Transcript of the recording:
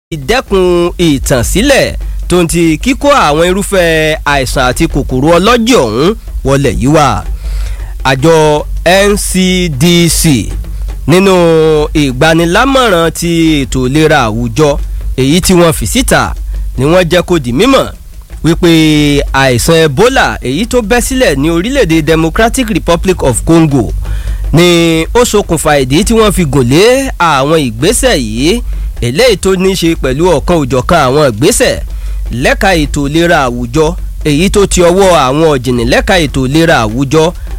ìdẹ́kun ìtànsílẹ̀ tó ń ti kíkó àwọn irúfẹ́ àìsàn àti kòkòrò ọlọ́jẹ̀ ọ̀hún wọlé yìí wá. àjọ NCDC nínú ìgbanilámọ̀ràn ti ètò ìlera àwùjọ èyí tí wọ́n fi síta ni wọ́n jẹ́ kó di mímọ̀ wípé àìsàn Ebola èyí tó bẹ́ sílẹ̀ ní orílẹ̀-èdè Democratic Republic of Congo ni ó ṣokùnfà ìdí tí wọ́n fi gùn lé àwọn ìgbésẹ̀ yìí eléyìí tó ní í ṣe pẹ̀lú ọ̀kan òjọ̀kan àwọn ìgbésẹ̀ lẹ́ka ètò ìlera àwùjọ èyí tó ti ọwọ́ àwọn ọ̀jìnì lẹ́ka ètò ìlera àwùjọ